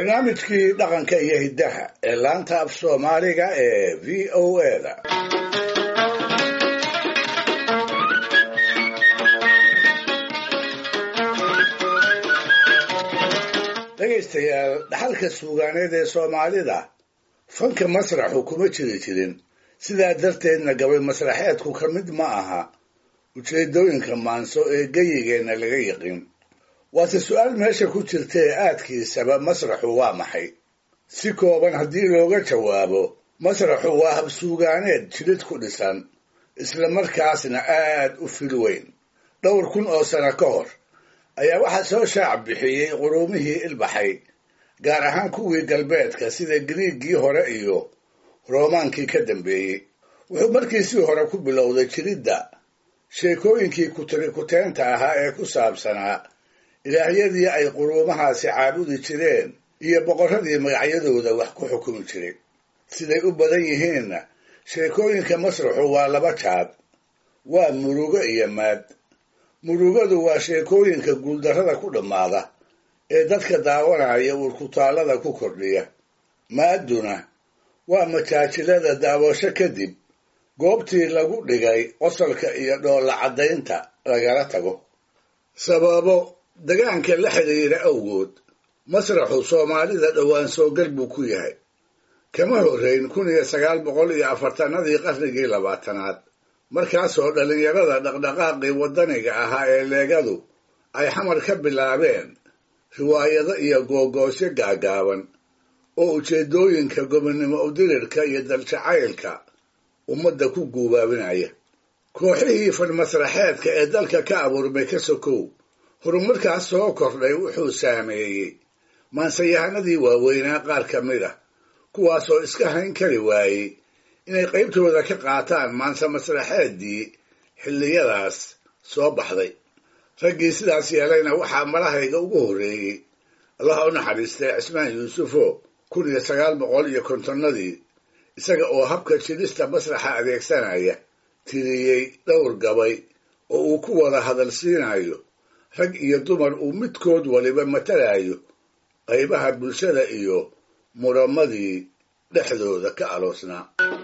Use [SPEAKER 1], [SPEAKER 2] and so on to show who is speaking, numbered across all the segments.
[SPEAKER 1] barnaamijkii dhaqanka iyo hiddaha ee laanta af soomaaliga ee v o eda dhegaystayaal dhaxalka suugaaneed ee soomaalida fanka masraxu kuma jiri jirin sidaa darteedna gabay masraxeedku ka mid ma aha ujeedooyinka maanso ee geyigeenna laga yiqin waase su-aal meesha ku jirta ee aadkiisaba masraxu waa maxay si kooban haddii looga jawaabo masraxu waa habsuugaaneed jilid ku dhisan isla markaasna aad u fil weyn dhowr kun oo sano ka hor ayaa waxaa soo shaac bixiyey quruumihii ilbaxay gaar ahaan kuwii galbeedka sida griiggii hore iyo roomaankii ka dambeeyey wuxuu markiisii hore ku bilowday jiridda sheekooyinkii kutirikuteenta ahaa ee ku saabsanaa ilaahyadii ay quruumahaasi caabudi jireen iyo boqorradii magacyadooda wax ku xukumi jiray siday u badan yihiinna sheekooyinka masraxu waa laba jaad waa murugo iyo maad murugadu waa sheekooyinka guuldarrada ku dhammaada ee dadka daawanaya uurkutaallada ku kordhiya maadduna waa majaajilada daawasho kadib goobtii lagu dhigay qosolka iyo dhoolla caddaynta lagala tago sababo degaanka la xidhiira awgood masraxu soomaalida dhowaan soogal buu ku yahay kama horrayn kun iyo sagaal boqol iyo afartanadii qarnigii labaatanaad markaasoo dhallinyarada dhaqdhaqaaqii waddaniga ahaa ee leegadu ay xamar ka bilaabeen riwaayado iyo googoosyo gaagaaban oo ujeeddooyinka gobonnimo udirirka iyo daljacaylka ummadda ku guubaabinaya kooxihii fanmasraxeedka ee dalka ka abuurmay ka sokow horumarkaas soo kordhay wuxuu saameeyey maansayahanadii waaweynaa qaar ka mid ah kuwaasoo iska hayn kari waayey inay qaybtooda ka qaataan maansa masraxeeddii xilliyadaas soo baxday raggii sidaas yeelayna waxaa malahayga ugu horreeyey allaha u naxariistay cismaan yuusufo kun iyo sagaal boqol iyo kontonnadii isaga oo habka jidhista masraxa adeegsanaya tiriyey dhowr gabay oo uu ku wada hadal siinayo rag iyo dumar uu midkood waliba matalayo qaybaha bulshada iyo muramadii dhexdooda ka aloosnaa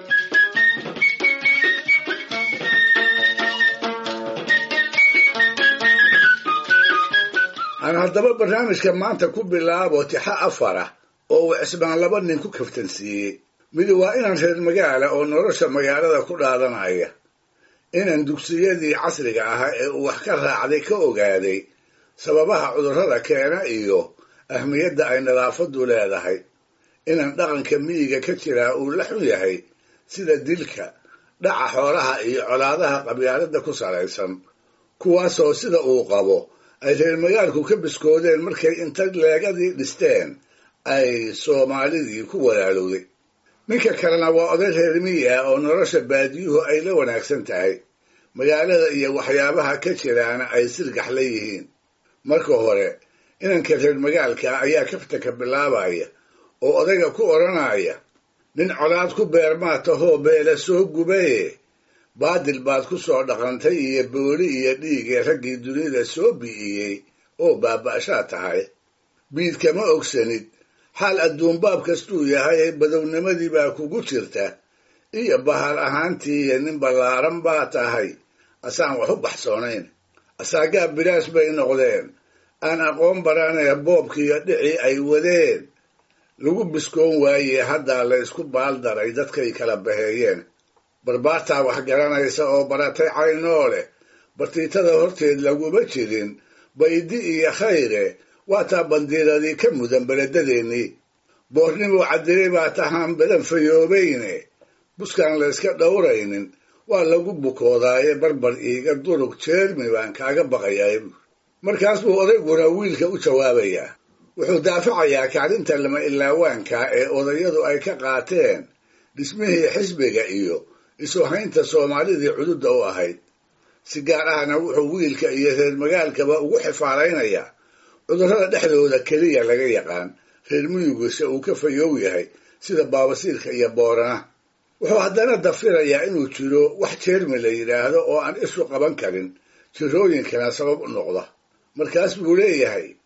[SPEAKER 1] aan haddaba barnaamijka maanta ku bilaabo tixa afara oo uu cismaan laba nin ku kaftansiiyey midi waa inaan reer magaala oo nolosha magaalada ku dhaadanaya inaan dugsiyadii casriga ahaa ee uu wax ka raacday ka ogaaday sababaha cudurrada keena iyo ahmiyadda ay nadaafaddu leedahay inaan dhaqanka miyiga ka jiraa uu la xun yahay sida dilka dhaca xoolaha iyo colaadaha qabyaaladda ku salaysan kuwaasoo sida uu qabo ay reer magaalku ka biskoodeen markay inta leegadii dhisteen ay soomaalidii ku walaalowday ninka kalena waa oday reer miyi ah oo nolosha baadiyuhu ay la wanaagsan tahay magaalada iyo waxyaabaha ka jiraana ay sirgax la yihiin marka hore inanka reer magaalka ayaa kaftanka bilaabaya oo odayga ku odhanaya nin colaad ku beermaa tahoo beela soo gubaye baadil baad ku soo dhaqantay iyo booli iyo dhiigee raggii dunida soo bi'iyey oo baaba'shaa tahay biid kama ogsanid xaal adduunbaab kastuu yahay badownimadii baa kugu jirta iyo bahal ahaantii iyo nin ballaaran baa tahay asaan wax u baxsoonayn asaagaa bilaash bay noqdeen aan aqoon baranaya boobkiiyo dhicii ay wadeen lagu biskoon waayey haddaa la ysku baaldaray dadkay kala baheeyeen barbaartaa wax garanaysa oo baratay caynoo leh bartiitada horteed laguma jirin baydi iyo khayre waataa bandiiradii ka mudan beleddadeennii boornimuu cadilay baa tahaan badan fayoobayne buskaan layska dhowraynin waa lagu bukoodaaye barbar iiga durug jeermi baan kaaga baqayaa markaas buu odayguna wiilka u jawaabayaa wuxuu daafacayaa kacdinta lama ilaawaanka ee odayadu ay ka qaateen dhismihii xisbiga iyo isu haynta soomaalidii cududda u ahayd si gaar ahna wuxuu wiilka iyo reer magaalkaba ugu xifaalaynayaa cudurrada dhexdooda keliya laga yaqaan reer miyiguise uu ka fayow yahay sida baabasiirka iyo boorana wuxuu haddana dafirayaa inuu jiro wax jeermi la yidhaahdo oo aan ishu qaban karin jirooyinkana sabab u noqda markaas buu leeyahay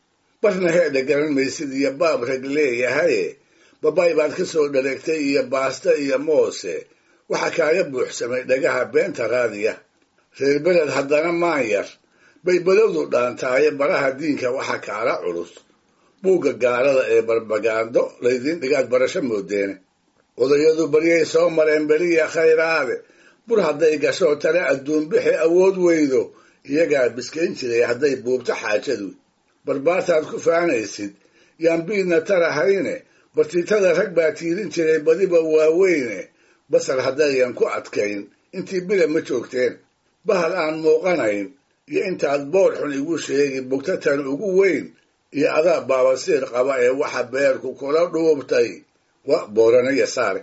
[SPEAKER 1] barna heedha garan maysid iyo baab rag leeyahaye babay baad ka soo dhareegtay iyo baasta iyo moose waxa kaaga buuxsamay dhagaha beenta raadiya reer beled haddana maanyar bay balowdu dhaantaaye baraha diinka waxa kaala culus buugga gaalada ee barbagaando laydiin dhigaad barasho moodeene odayadu baryay soo mareen beriya khayraade bur hadday gasho tale adduunbixi awood weydo iyagaa biskayn jiray hadday buubto xaajadu barbaartaad ku faanaysid yaan biidna tarahayne bartiitada rag baa tiirin jiray badiba waaweyne basar haddayan ku adkayn intii bila ma joogteen bahal aan muuqanayn iyo intaad boor xun igu sheegi bugtatan ugu weyn iyo adaa baabasiir qaba ee waxa beerku kula dhuubtay wa booranaya saare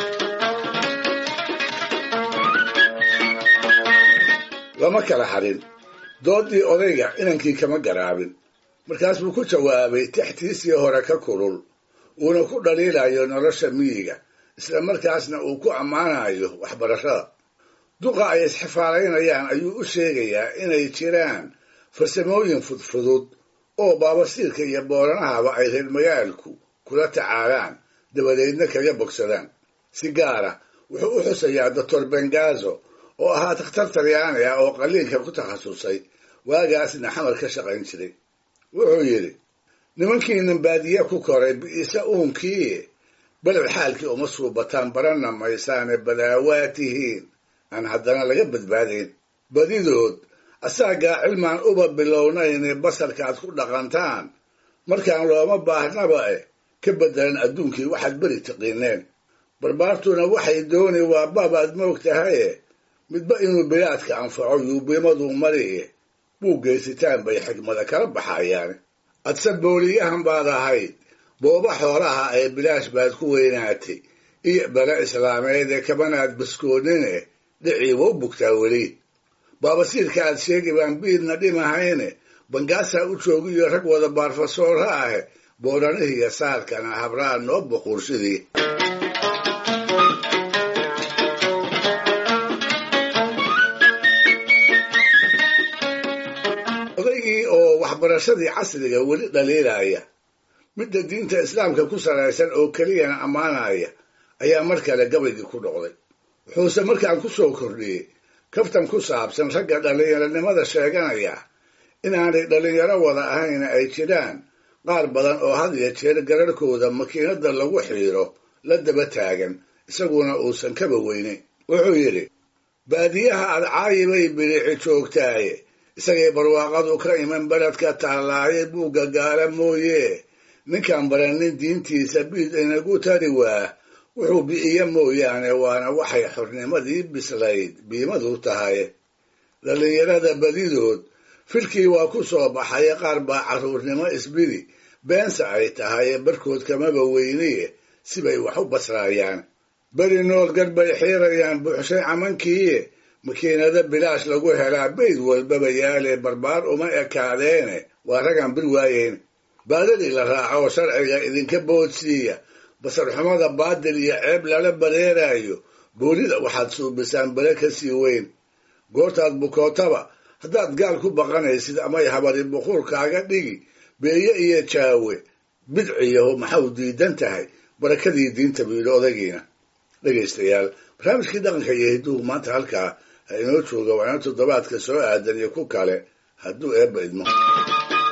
[SPEAKER 1] lama kala hadhin doodii odayga inankii kama garaabin markaas buu ku jawaabay tixtiisii hore ka kulul uuna ku dhaliilayo nolosha miyiga isla markaasna uu ku ammaanayo waxbarashada duqa ay isxifaalaynayaan ayuu u sheegayaa inay jiraan farsamooyin fudfudud oo baabasiirka iyo booranahaba ay reer magaalku kula tacaalaan dabadeedna kaga bogsadaan si gaara wuxuu u xusayaa doctor bengazo oo ahaa takhtar talyaani ah oo qalliinka ku takhasusay waagaasna xamar ka shaqayn jiray wuxuu yidhi nimankiinan baadiye ku koray bi'isa uunkii beled xaalkii uma suubataan baranna maysaane badaawaa tihiin aan haddana laga badbaadayn badidood asaagaa cilmaan uba bilownayne basarkaaad ku dhaqantaan markaan looma baahnaba eh ka beddelan adduunkii waxaad beri tiqiineen barbaartuna waxay dooni waa baabaad moog tahaye midba inuu bilaadka anfaco yuubimaduu mariye buu geysitaan bay xigmada kala baxayaan adse booliyahan baad ahayd booba xoolaha ee bilaash baad ku weynaatay iyo bale islaameed ee kabanaad baskoonine dhicii wa u bugtaa weli baabasiirka aad sheegi baan biidna dhimahayne bangaasaa u joogiyo rag wada baarfasoora ahe booranihiiyo saarkana habraan noo buquursidii odaygii oo waxbarashadii casriga weli dhaliilaya midda diinta islaamka ku salaysan oo keliyana ammaanaya ayaa mar kale gabaygii ku dhoqday wuxuuse markaan ku soo kordhiyey kaftan ku saabsan ragga dhallinyaronimada sheeganaya inaanay dhallinyaro wada ahayna ay jiraan qaar badan oo had iyo jeer gararhkooda makiinada lagu xiiro la daba taagan isaguna uusan kaba weynayn wuxuu yidhi baadiyaha adcaayi bay bilici joogtaaye isagay barwaaqadu ka iman beledka taallaaye buugga gaala mooye ninkaan baranin diintiisa biid inagu tari waa wuxuu bi'iyo mooyaane waana waxay xornimadii bislayd biimadu tahay dhallinyarada badidood filkii waa ku soo baxaye qaar baa carruurnimo isbidi beense ay tahaye barkood kamaba weyniye sibay wax u basraayaan beri nool gar bay xiirayaan buuxshay camankiiye makiinado bilaash lagu helaa bayd walbaba yaale barbaar uma ekaadeene waa ragaan bir waayeyn baadadii la raaco sharciga idinka boodsiiya basarxumada baadil iyo ceeb lala bareeraayo boolida waxaad suubisaan bale ka sii weyn goortaad bukootaba haddaad gaal ku baqanaysid amay habari buquurkaaga dhigi beeye iyo jaawe bidciyaho maxau diidan tahay barakadii diinta buu yidhi odagiina dhegaystayaal barnaamijkii dhaqanka iyo hidduhu maanta halkaa ha inoo jooga waana toddobaadka soo aadan iyo ku kale hadduu eebba idmo